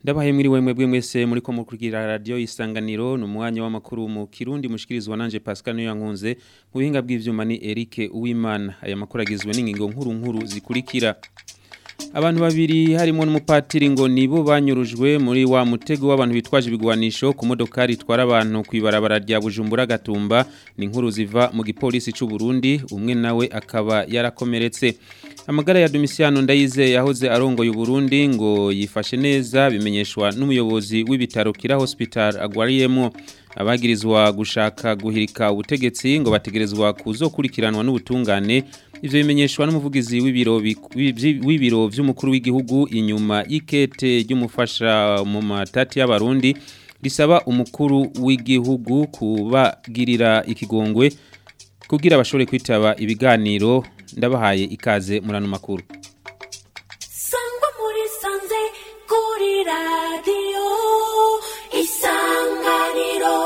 Ndabahaye muri we mwebwe mwese muri ko mukurikira radio isanganiro no mwanya w'amakuru mu Kirundi mushikirizwa nanje Pascal no yankunze mu bihinga bw'ivyuma ni Eric Uwimana aya makuru agizwe n'ingingo nkuru nkuru zikurikira Abantu babiri harimo n'umupatiri ngo nibo banyurujwe muri wa mutego w'abantu bitwaje ibigwanisho ku modokari itwara abantu kwibarabara rya Bujumbura Gatumba ni inkuru ziva mu gipolisi c'u Burundi umwe nawe akaba yarakomeretse Amagara ya Domiciano Ndayize yahoze arongoye Burundi ngo yifashe neza bimenyeshwa n'umuyobozi w'ibitaro Kira Hospital agwariyemo abagirizwa gushaka guhirika ubutegetsi ngo bategerezwa kuzokurikiranwa n'ubutungane ivyo bimenyeshwa n'umuvugizi w'ibiro w'ibiro vy'umukuru w'igihugu inyuma y'ikete ry'umufasha mu matati y'abarundi risaba umukuru w'igihugu kubagirira ikigongwe kugira bashobore kwitaba ibiganiro ndabahaye ikaze murano makuru sangwa muri sanze kuri radiyo isanganiro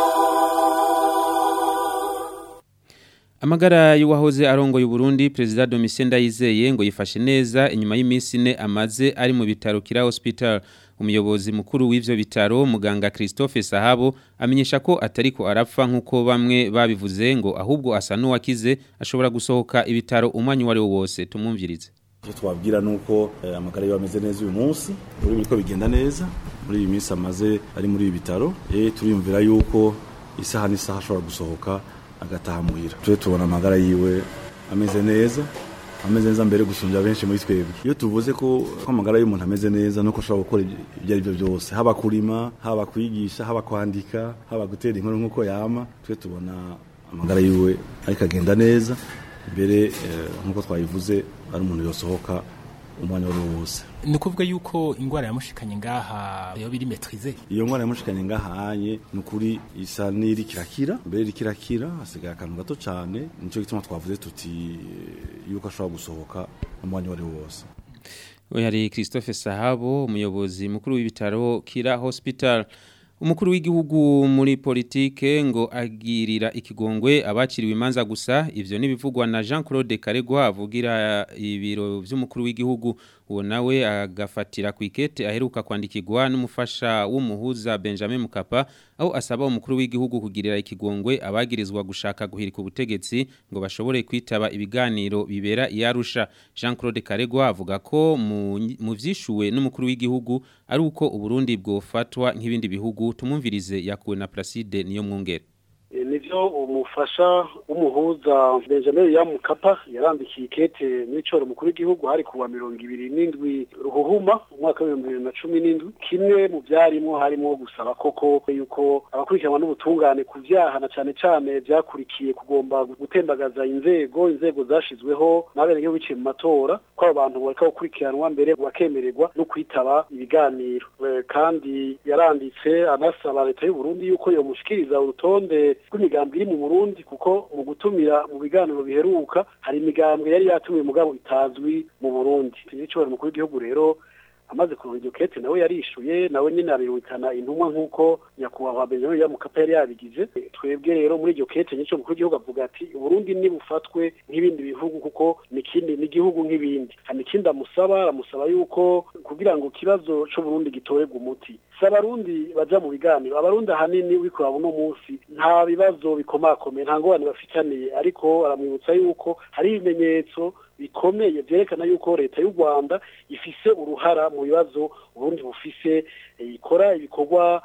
Amagara y'uwahoze arongoye Burundi President Domitien Ndayizeye ngo yifashe neza inyuma y'iminsi ine amaze ari mu bitaro Kira Hospital umuyobozi mukuru w'ivyo bitaro muganga Christophe Sahabo amenyesha ko atariko arapfa nkuko bamwe babivuze ngo ahubwo asa n'uwakize ashobora gusohoka ibitaro umwanya wari wose tumumvirize icyo twabwira ni uko amagara yiwe ameze neza uyu munsi muri biriko bigenda neza muri iyi minsi amaze ari muri ibi bitaro turiyumvira yuko isaha n'isaha ashobora gusohoka agataha muhira tuje tubona amagara yiwe ameze neza ameze neza mbere gusumbya benshi muri twebwe iyo tuvuze ko amagara y'umuntu ameze neza nuko ashobora gukora ibyo ari byo byose haba kurima haba kwigisha haba kwandika haba gutera inkuru nk'uko yama twe tubona amagara yiwe ariko agenda neza mbere nk'uko twabivuze ari umuntu yosohoka umwanya wari wose ni ukuvuga yuko ingwara yamushikanye ngaha yo biri metrize iyo ngwara yamushikanye ngahanye ni ukuri isa n'iri kirakira mbere iri kirakira hasigaye akantu gato cyane nicyo gituma twavuze tuti yuko ashobora gusohoka umwanya wari wose we hari Christophe Sahabo umuyobozi mukuru w'ibitaro Kira Hospital umukuru w'igihugu muri politike ngo agirira ikigongwe abaciriwe imanza gusa ivyo nibivugwa na Jean Claude Karegwa avugira ibiro vy'umukuru w'igihugu uwo nawe agafatira ku ikete aheruka kwandikirwa n'umufasha w'umuhuza Benjamin Mukapa aho asaba umukuru w'igihugu kugirira ikigongwe abagirizwa gushaka guhirika ubutegetsi ngo bashobore kwitaba ibiganiro bibera iyarusha Jean Claude Karegwa avuga ko mu vyishuwe n'umukuru w'igihugu ari uko uburundi bwofatwa nk'ibindi bihugu tumumvirize yakuwe na Placide niyo mwungere nivyo umufasha w'umuhuza Benjamin Yamukapa yarandikiye ikete n'icoro mukuru w'igihugu hari kuwa mirongo ibiri n'indwi ruhuhuma umwaka w'ibihumbi bibiri na cumi n'indwi kimwe mu vyarimo harimo gusaba koko yuko abakurikiranwa n'ubutungane ku vyaha na cane cane vyakurikiye kugomba gutembagaza inzego inzego zashizweho n'abenegihugu biciye mu matora ko abo bantu bareka gukurikiranwa mbere bakemererwa no kwitaba ibiganiro kandi yaranditse anasaba leta y'u Burundi yuko yomushikiriza urutonde rw'imigambwe iri mu Burundi kuko mu gutumira mu biganiro biheruka hari imigambwe yari yatumiwe mugabo itazwi mu Burundi nicyo mukuru w'igihugu rero amaze kuronka iryo kete nawe yarishuye nawe nyine abirukana intumwa nk'uko nyakubahwa Benjamin Yamukapa yari yabigize twebwe rero muri iryo kete nicyo mukuru w'igihugu avuga ati Burundi nibufatwe nk'ibindi bihugu kuko nikindi n'igihugu nk'ibindi hari ikindi amusaba aramusaba yuko kugira ngo ikibazo cyo Burundi gitorerwe umuti si abarundi baja mu biganiro abarundi ahanini uriko urabona uno munsi nta bibazo bikomakomeye nta ngorane bafitaniye ariko aramwibutsa yuko hari ibimenyetso bikomeye byerekana yuko leta y'u Rwanda ifise uruhara mu bibazo Burundi bufise ikora ibikorwa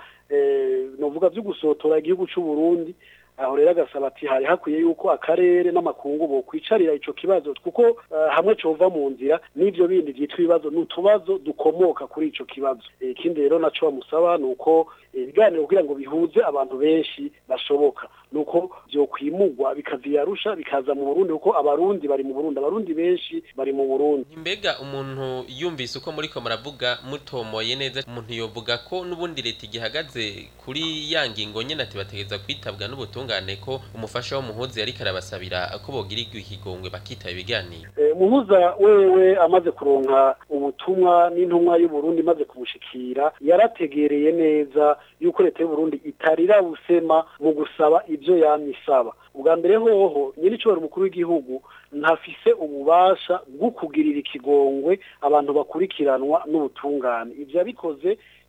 novuga byo gusotora igihugu cy'u Burundi aho rero agasaba ati hari hakwiye yuko akarere n'amakungu bo kwicarira ico kibazo kuko uh, hamwe cova mu nzira n'ivyo bindi vyitwa ibibazo n'utubazo dukomoka kuri ico kibazo ikindi rero naco bamusaba nuko ibiganiro kugira ngo bihuze abantu benshi bashoboka nuko vyokwimurwa bikaviyarusha bikaza mu Burundi kuko abarundi bari mu Burundi abarundi benshi bari mu Burundi mbega umuntu yumvise uko muriko muravuga mutomoye neza umuntu yovuga ko n'ubundi leta igihagaze kuri ya ngingo nyene ati bategeza kwitabwa n'ubutungane ko umufasha w'umuhuzi yariko arabasabira ko bogirirwa ikigongwe bakitaba ibiganiro umuhuza wewe amaze kuronka ubutumwa n'intumwa y'u Burundi maze kumushikira yarategereye neza yuko leta y'u Burundi itarira busema mu gusaba ibyo yamisaba ubwa mbere hoho nyiri cyo umukuru w'igihugu ntafise ububasha bwo kugirira ikigongwe abantu bakurikiranwa n'ubutungane ibyo yabikoze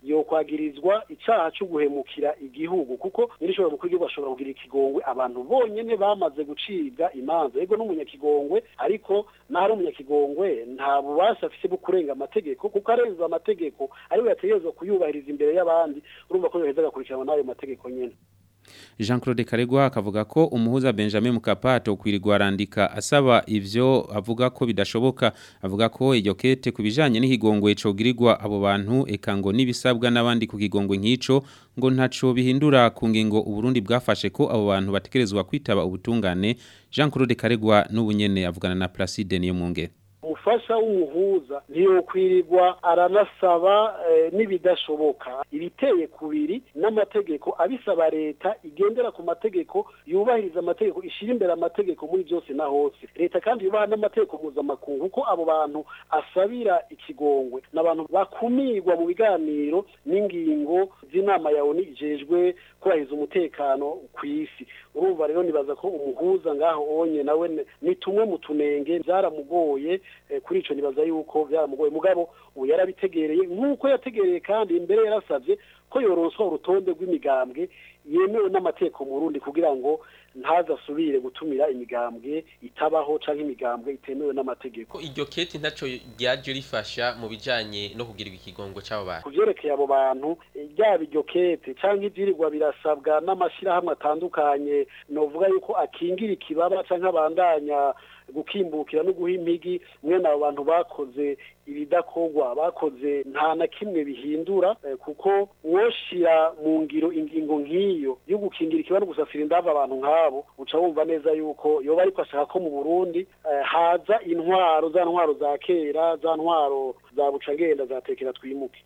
yokwagirizwa icaha cyo guhemukira igihugu kuko nyirishobora mukuru w'igihugu ashobora kugira ikigongwe abantu bonyene bamaze gucibwa imanza yego n'umunyakigongwe ariko n'ahari umunyakigongwe nta bubasha afise bwo kurenga amategeko kuko arenza amategeko ariwe yategerezwa kuyubahiriza imbere y'abandi urumva ko yoheza agakurikiranwa n'ayo mategeko nyene Jean Claude Karegwa akavuga ko umuhuza Benjamin Mkapa atokwirirwa arandika asaba ivyo avuga ko bidashoboka avuga ko iryo kete kubijanye n'ikigongwe cogirirwa abo bantu eka ngo nibisabwa n'abandi ku kigongwe nk'ico ngo ntaco bihindura ku ngingo uburundi bwafashe ko abo bantu batekerezwa kwitaba ubutungane Jean Claude Karegwa n'ubunyene avugana na Placide niyo mwungere umufasha w'umuhuza ntiyokwirirwa aranasaba eh, n'ibidashoboka ibiteye kubiri n'amategeko abisaba leta igendera ku mategeko yubahiriza amategeko ishira imbere amategeko muri byose na hose leta kandi yubaha n'amategeko mpuzamakungu kuko abo bantu asabira ikigongwe n'abantu bakumirwa mu biganiro n'ingingo z'inama ya ONU ijejwe kubahiriza umutekano ku isi urumva rero nibaza ko umuhuza ngaho onye nawe ne- ni tumwe mu tunenge byaramugoye eh, kuri ico nibaza yuko byaramugoye mugabo ubu yarabitegereye nk'uko yategereye kandi imbere yarasavye ko yoronswa urutonde rw'imigambwe yemewe n'amategeko mu Burundi kugira ngo ntazasubire gutumira imigambwe itabaho canke imigambwe itemewe n'amategeko ko iryo kete ntaco ryaje rifasha mu bijanye no kugirirwa ikigongo c'abo bantu ku vyerekeye abo bantu eh, ryaba iryo kete canke ivyirirwa birasabwa n'amashirahamwe atandukanye novuga yuko akingira ikibaba canke abandanya gukimbukira no guha impigi mwene abo bantu bakoze ibidakorwa bakoze nta na kimwe bihindura eh, kuko woshira mu ngiro ingingo nk'iyo yo gukingira ikiba no gusasira indava abantu nk'abo uca wumva neza yuko yoba ariko ashaka ko mu Burundi eh, haza intwaro za ntwaro za kera za ntwaro za bucagenda za tekera twimuke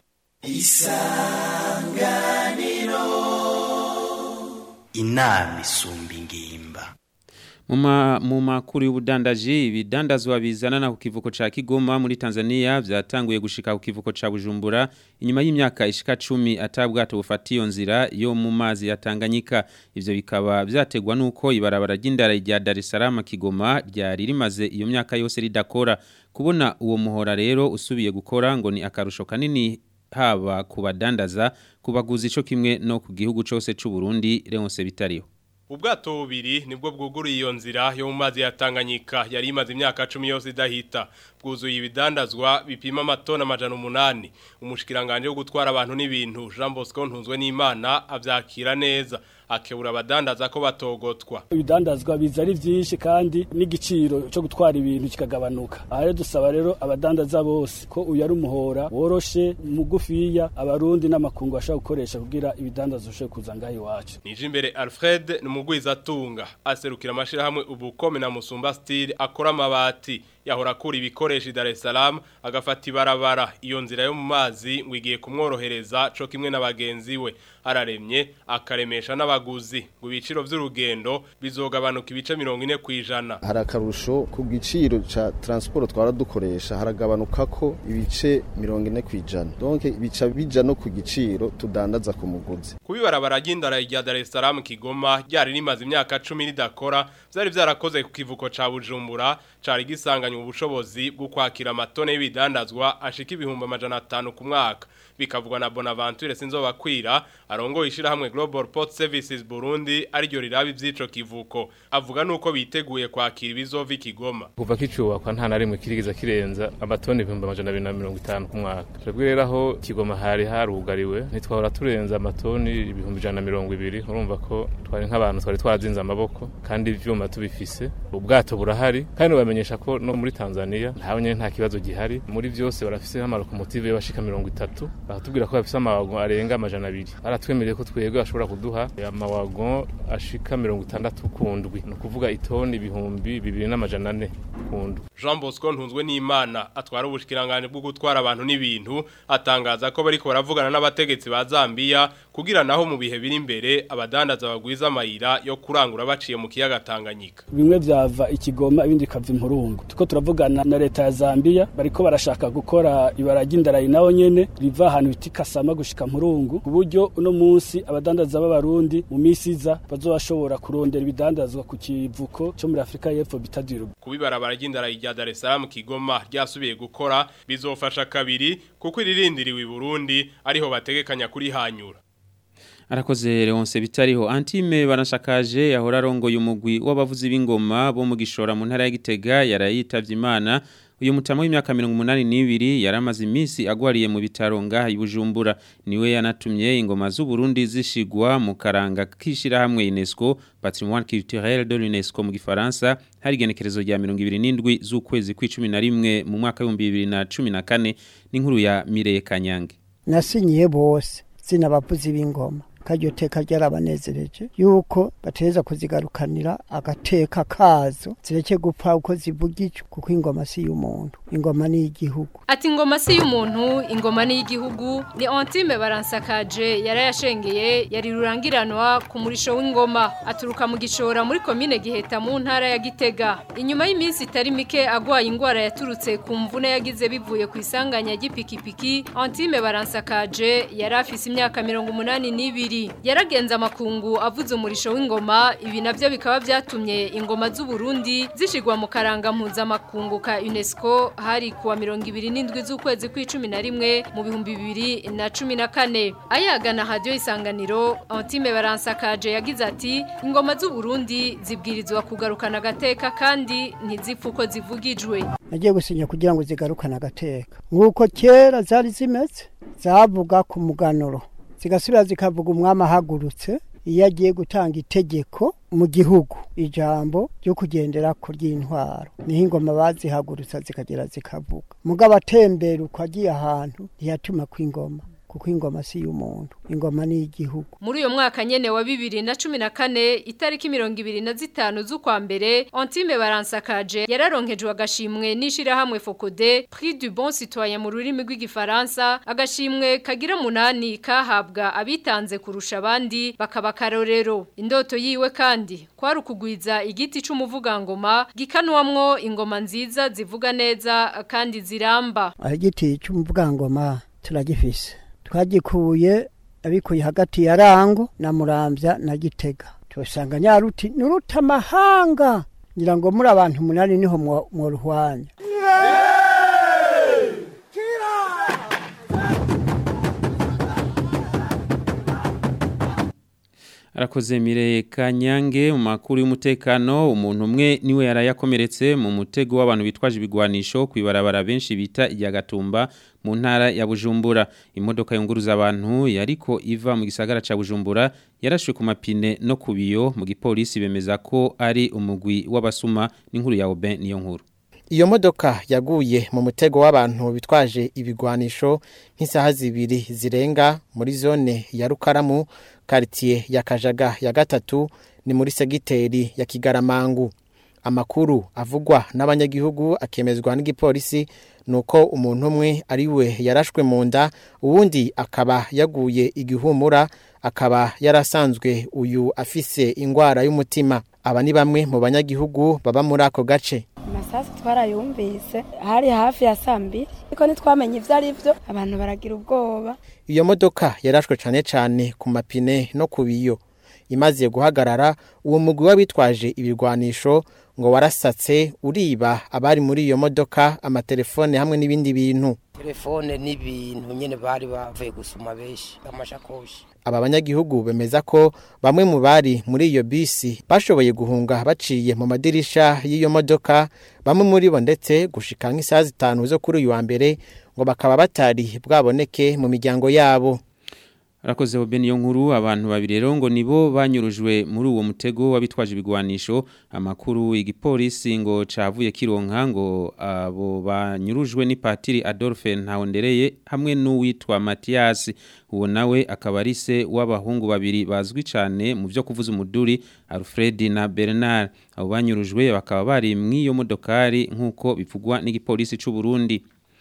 inama isumba ingimba Muma mu makuru y'ubudandaji ibidandazwa bizanana ku kivuko ca Kigoma muri Tanzania vyatanguye gushika ku kivuko ca Bujumbura inyuma y'imyaka ishika 10 atabwato bufatiyo nzira yo mu mazi ya Tanganyika ivyo bikaba vyategwa nuko ibarabara ry'indara rya Dar es Salaam Kigoma ryari rimaze iyo myaka yose ridakora kubona uwo muhora rero usubiye gukora ngo ni akarusho kanini haba kubadandaza kubaguza ico kimwe no ku gihugu cose c'u Burundi Leonce bitariho Ubwato bubiri nibwo bwuguruye iyo nzira yo mu mazi ya Tanganyika yari imaze imyaka 10 yose idahita bwuzuye ibidandazwa bipima amatona amajana umunani umushikiranganje wo gutwara abantu n'ibintu Jean Bosco ntunzwe n'Imana avyakira neza akebura abadandaza ko batogotwa ibidandazwa biza ari byinshi kandi n'igiciro cyo gutwara ibintu kikagabanuka aha rero dusaba rero abadandaza bose ko uyu ari umuhora woroshe mugufiya abarundi n'amakungu bashobora gukoresha kugira ibidandazwa bishobore kuza ngaho iwacu nije imbere Alfred numugwiza atunga aserukira amashirahamwe ubukome na Musumba Steel akora amabati yahora kuri ibikoresho Dar es Salaam agafata ibarabara iyo nzira yo mu mazi ngo igiye kumworohereza co kimwe n'abagenzi we araremye akaremesha n'abaguzi ngo ibiciro vy'urugendo bizogabanuka ibice 40 kwijana hari akarusho ku giciro ca transport twara dukoresha haragabanuka ko ibice 40 kwijana donc bica bija no ku giciro tudandaza ku muguzi kubibarabara ry'indara rya Dar es Salaam Kigoma ryari rimaze imyaka 10 ridakora vyari vyarakoze ku kivuko ca Bujumbura cari gisanganywe ubushobozi bwo kwakira amatone y'ibidandazwa ashika ibihumbi amajana atanu ku mwaka bikavugwa na Bonaventure Sinzobakwira arongoye ishirahamwe Global Port Services Burundi ariryo rirabi vyico kivuko avuga nuko biteguye kwakira ibizova ikigoma kuva kicubakwa nta na rimwe kirigiza kirenza amatoni ibihumbi amajana abiri na mirongo itanu ku mwaka twebwe rero aho kigoma hari harugariwe ntitwahora turenza amatoni ibihumbi ijana na mirongo ibiri urumva ko twari nk'abantu twari twazinze amaboko kandi ivyuma tubifise ubwato burahari kandi bamenyesha ko no muri Tanzania ntawe nyene nta kibazo gihari muri vyose barafise amalokomotive bashika mirongo itatu baratubwira ko bafise amawagon arenga amajana abiri baratwemereye ko twebwe bashobora kuduha amawagon ashika mirongo itandatu kundwi ni ukuvuga itoni ibihumbi bibiri n'amajana ane kundwi Jean Bosco ntunzwe n'Imana atwara ubushikiranganje bwo gutwara abantu n'ibintu atangaza ko bariko baravugana n'abategetsi ba Zambia kugira naho mu bihe biri imbere abadandaza bagwiza amayira yo kurangura baciye mu kiyaga Tanganyika bimwe vyava ikigoma ibindi bikava impurungu tuko turavugana na leta ya Zambia bariko barashaka gukora ibara ry'indarayi naho nyene riva ahantu bita kasama gushika mpurungu ku buryo uno munsi abadandaza b'abarundi mu misi iza bazobashobora kurondera ibidandazwa ku kivuko cyo muri Afrika y'Epfo bita Diruba kubibarabara ry'indara rya Dar es Salaam Kigoma ryasubiye gukora bizofasha kabiri kuko iririndiriwe i Burundi ariho bategekanya kuri hanyura Arakoze Leonce bitariho Antime barashakaje yahora arongoye umugwi w'abavuzi b'ingoma bo mu gishora mu ntara ya Gitega yarayitavye Imana uyu mutamo w'imyaka 82 yaramaze iminsi agwariye mu bitaro ngaha ibujumbura niwe yanatumye ingoma z'u Burundi zishigwa mu karanga kishira hamwe UNESCO Patrimoine culturel de l'UNESCO mu gifaransa hari genekerezo rya 27 z'ukwezi kw'icumi na rimwe mu mwaka wa 2014 n'inkuru ya Mireye Kanyange nasinyiye bose sinabavuzi b'ingoma karyo teka ryarabanezereje yuko bateza kuzigarukanira agateka kazo zireke gupfa uko zivugijwe kuko ingoma si y'umuntu ingoma ni igihugu ati ingoma si y'umuntu ingoma ni y'igihugu ni Antime baransakaje yarayashengeye yari rurangiranwa ku murisho w'ingoma aturuka mu gishora muri komine giheta mu ntara ya Gitega inyuma y'iminsi itari mike agwaye ingwara yaturutse ku mvune yagize bivuye ku isanganya ry'ipikipiki Antime baransakaje yari afise imyaka 82 yaragenza amakungu avuze umurisho w'ingoma ibi navyo bikaba byatumye ingoma z'u Burundi zishigwa mu karanga mpuzamakungu ka UNESCO hari kuwa 27 z'ukwezi kw'icumi na rimwe mu bihumbi bibiri na cumi na kane ayagana radio isanganiro Antime baransakaje yagize ati ingoma z'u Burundi zibwirizwa kugarukana agateka kandi ntizipfu uko zivugijwe nagiye gusinya kugira ngo zigarukane agateka nk'uko kera zari zimeze zavuga ku muganuro zigasubira zikavuga umwami ahagurutse iyo agiye gutanga itegeko mu gihugu ijambo ryo kugendera ku ry'intwaro niho ingoma bazihagurutsa zikagera zikavuga mugabo atembera uko agiye ahantu ntiyatuma kw'ingoma kuko ingoma si y'umuntu ingoma ni igihugu muri uyo mwaka nyene wa bibiri na cumi na kane itariki mirongo ibiri na zitanu z'ukwa mbere Antime baransakaje yararonkejwe agashimwe n'ishirahamwe Focode Prix du Bon Citoyen mu rurimi rw'igifaransa agashimwe kagira munani kahabwa abitanze kurusha abandi bakaba karorero indoto yiwe kandi kwari ukugwiza igiti c'umuvugangoma gikanwamwo ingoma nziza zivuga neza kandi ziramba igiti c'umuvugangoma turagifise twagikuye abikuye hagati ya rango na muramvya na gitega tubasanga nyaruti nuruta amahanga ngira ngo muri abantu umunani niho mworuhwanya arakoze Mireye Kanyange mu makuru y'umutekano umuntu umwe niwe yarayakomeretse mu mutego w'abantu bitwaje ibigwanisho kwibarabara benshi bita irya gatumba mu ntara ya Bujumbura imodoka yunguruza abantu yariko iva mu gisagara ca Bujumbura yarashwe ku mapine no kubiyo mu gipolisi bemeza ko ari umugwi w'abasuma n'inkuru ya Oben niyo nkuru Iyo modoka yaguye mu mutego w'abantu bitwaje ibigwanisho nk'isaha zibiri zirenga muri zone ya Rukaramu quartier ya Kajaga ya gatatu ni muri segiteri ya Kigaramangu. Amakuru avugwa n'abanyagihugu akemezwa n'igipolisi nuko umuntu umwe ari we yarashwe mu nda uwundi akaba yaguye igihumura akaba yarasanzwe uyu afise ingwara y'umutima aba ni bamwe mu banyagihugu baba muri ako gace amasasu twarayumvise hari hafi ya saa mbiri ariko ntitwamenye ibyo ari byo abantu baragira ubwoba iyo modoka yarashwe cyane cyane ku mapine no ku biyo imaze guhagarara uwo mugwi w'abitwaje ibirwanisho ngo warasatse uriba abari muri iyo modoka amatelefone hamwe n'ibindi bintu telefone n'ibintu nyine bari bavuye gusoma benshi amashakoshi aba banyagihugu bemeza ko bamwe mu bari muri iyo bisi bashoboye guhunga baciye mu madirisha y'iyo modoka bamwe muri bo ndetse gushika nk'isaha zitanu zo kuri uyu wa mbere ngo bakaba batari bwaboneke mu miryango yabo Rakoze obeni yo nkuru abantu babiri rero ngo nibo banyurujwe muri uwo mutego wabitwaje ibigwanisho amakuru igipolisi ngo cavuye kironka ngo abo banyurujwe ni Patiri Adolphe Ntawondereye hamwe n'uwitwa Mathias uwo nawe akaba ari se w'abahungu babiri bazwi cyane mu byo kuvuza umuduri Alfred na Bernard abo banyurujwe bakaba bari mw'iyo modokari nk'uko bivugwa n'igipolisi c'u Burundi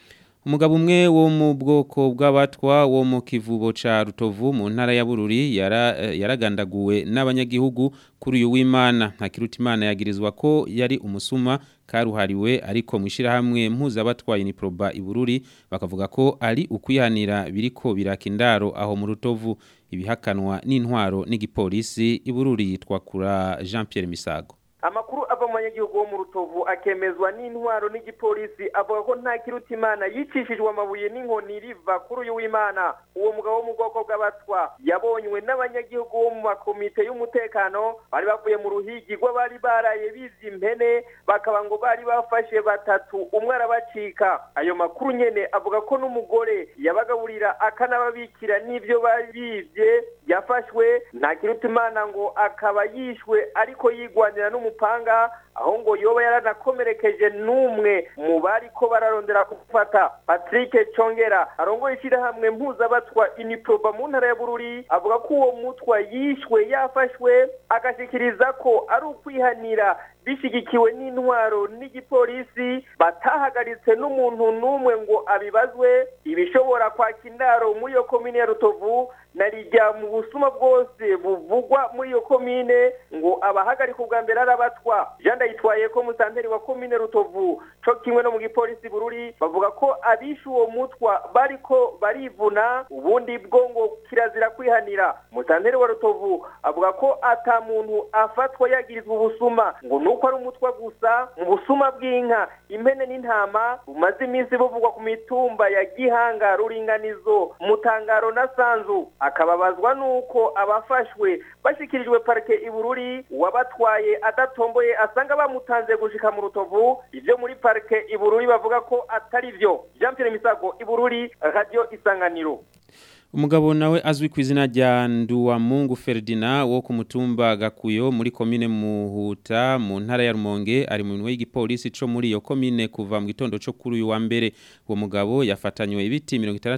umugabo umwe wo mu bwoko bw'abatwa wo mu kivubo ca Rutovu mu ntara ya Bururi yara, yaragandaguwe n'abanyagihugu kuri uyu w'Imana Ntakirutimana yagirizwa ko yari umusuma karuhariwe ariko mwishira hamwe mpuza batwaye ni proba ibururi bakavuga ko ari ukwihanira biriko birakindaro aho mu Rutovu ibihakanwa n'intwaro n'igipolisi ibururi yitwa kura Jean Pierre Misago amakuru ava mu banyagihugu bo mu rutovu akemezwa n'intwaro n'igipolisi avuga ko nta kiruta imana yicishijwe amabuye n'inkoni riva kuri uyu w'imana uwo mugabo wo mu bwoko bw'abatwa yabonywe n'abanyagihugu bo mu makomite y'umutekano bari bavuye mu ruhigi rw'abari baraye bizi impene bakaba ngo bari bafashe batatu umwe arabacika ayo makuru nyene avuga ko n'umugore yabagaburira akanababikira n'ivyo bari bivye yafashwe nta kiruta imana ngo akaba yishwe ariko yigwanira n'umupanga aho ngo yoba yaranakomerekeje n'umwe mu bari ko bararondera gufata patrick congera arongoye ishyirahamwe mpuzabatwa iniproba mu ntara ya bururi avuga ko uwo mutwa yishwe yafashwe agashikiriza ko ari ukwihanira bishigikiwe n'intwaro n'igipolisi batahagaritse n'umuntu n'umwe ngo abibazwe ibishobora kwaka indaro muri iyo komine ya rutovu narijya mu busuma bwose buvugwa muri iyo komine ngo abahagarika ubwa mbere ari abatwa jean ndayitwaye ko musanteri wa komine rutovu co kimwe no mu gipolisi bururi bavuga ko abishe uwo mutwa bariko barivuna ubundi bwo ngo kirazira kwihanira musanteri wa rutovu avuga ko ata muntu afatwa yagirizwa ubusuma ngo nuko ari umutwa gusa mu busuma bw'inka impene n'intama bumaze iminsi buvugwa ku mitumba ya gihanga ruringanizo mutangaro na sanzu akababazwa nuko abafashwe bashikirijwe parike ibururi wabatwaye adatomboye asanga bamutanze gushika mu rutovu ivyo muri parike ibururi bavuga ko atari vyo Jean Pierre Misago ibururi radio isanganiro Umugabo nawe azwi ku izina rya Nduwamungu Ferdinand wo ku mutumba Gakuyo muri komine Muhuta mu ntara ya Rumonge ari mu minwe y'igipolisi co muri iyo komine kuva mu gitondo co kuri uyu wa mbere uwo mugabo yafatanywe ibiti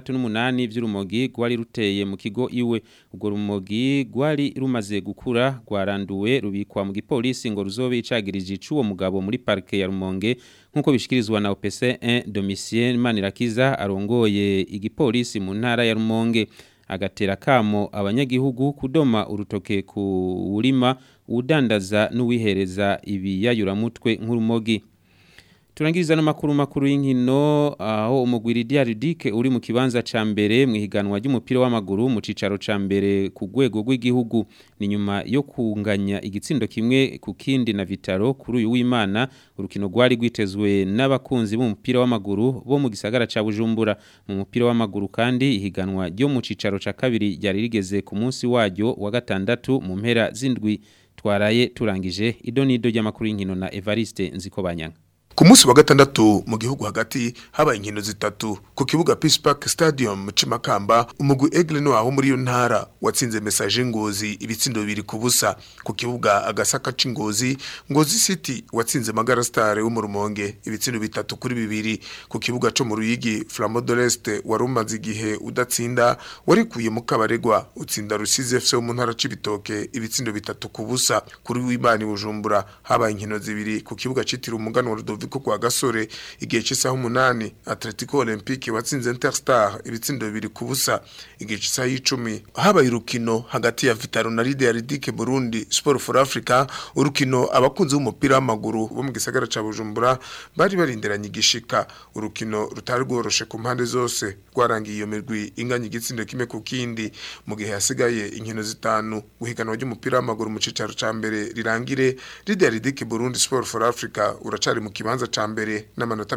68 vy'urumogi gwari ruteye mu kigo iwe ubwo rumogi gwari rumaze gukura gwaranduwe rubikwa mu gipolisi ngo ruzobe icagirije icuwo mugabo muri parke ya Rumonge nkuko bishikirizwa na OPC 1 Domitien Manirakiza arongoye igipolisi mu ntara ya Rumonge agatera kamo abanyagihugu kudoma urutoke ku urima udandaza n'uwihereza ibiyayuramutwe nk'urumogi Turangiriza n'amakuru makuru y'inkino aho umugwiri Diaridike uri mu kibanza ca mbere mu higanwa ry'umupira w'amaguru mu cicaro ca mbere ku rwego rw'igihugu ni nyuma yo kunganya igitsindo kimwe ku kindi na Vitaro kuri uyu w'Imana urukino rwari rwitezwe n'abakunzi b'umupira w'amaguru bo mu gisagara ca Bujumbura mu mupira w'amaguru kandi ihiganwa ryo mu cicaro ca kabiri ryari rigeze ku munsi waryo wa gatandatu mu mpera z'indwi twaraye turangije idonido ry'amakuru y'inkino na Evariste Nzikobanyanga Ku munsi wa gatandatu mu gihugu hagati habaye inkino zitatu ku kibuga Peace Park Stadium Cimakamba umugwi Aigle no aho muri yo ntara watsinze message ngozi ibitsindo bibiri ku busa ku kibuga agasaka c'ingozi ngozi City watsinze Magara Star wo mu Rumonge ibitsindo bitatu kuri bibiri ku kibuga co mu Ruyigi Flambeau de l'Est warumaze igihe udatsinda warikuye mu kabaregwa utsinda Rusizi FC wo mu ntara c'ibitoke ibitsindo bitatu ku busa kuri w'Imana Bujumbura habaye inkino zibiri ku kibuga citiriwe umugano wa Ludovico kwa gasore igihe cy'isaha umunani Atletico Olympique watsinze Interstar ibitsindo bibiri ku busa igihe cy'isaha y'icumi habaye urukino hagati ya Vitaro na Lydia Ridike Burundi Sport for Africa urukino abakunzi b'umupira w'amaguru bo mu gisagara ca Bujumbura bari barindiranye igishika urukino rutari rworoshe ku mpande zose rwarangiye iyo mirwi inganya igitsindo kimwe ku kindi mu gihe hasigaye inkino zitanu guhiganwa ry'umupira w'amaguru mu cicaro ca mbere rirangire Lydia Ridike Burundi Sport for Africa uracari mu kibanza ca mbere n'amanota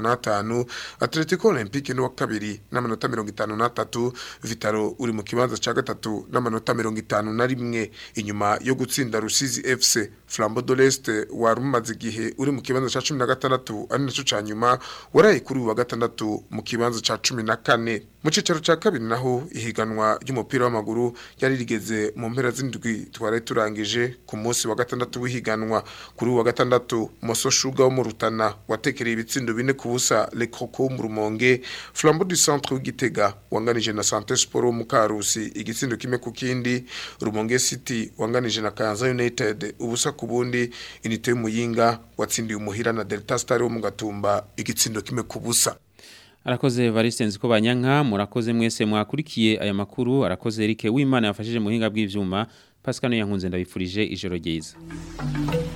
55 Atletico Olympique no kabiri n'amanota 53 Vitaro uri mu kibanza ca gatatu n'amanota 51 inyuma yo gutsinda Rusizi FC Flambeau de l'Est warumaze igihe uri mu kibanza ca 16 ari naco ca nyuma waraye kuri wa gatandatu mu kibanza ca 14 mu cicaro ca kabiri naho ihiganwa ry'umupira w'amaguru yari rigeze mu mpera z'indwi twari turangije ku munsi wa gatandatu w'ihiganwa kuri wa gatandatu Moso Sugar wo mu Rutana watekereye ibitsindo bine ku busa Le Croco mu Rumonge Flambeau du Centre w'Igitega wanganije na Santé Sport wo mu Karusi igitsindo kimwe ku kindi Rumonge City wanganije na Kayanza United ubusa ku bundi Unité y'Umuyinga watsindiye umuhira na Delta Star wo mu Gatumba igitsindo kimwe ku busa Arakoze Evariste nziko banyanka murakoze mwese mwakurikiye aya makuru arakoze Eric w'Imana yafashije muhinga bw'ivyuma Pascal yankunze ndabifurije ijoro ryiza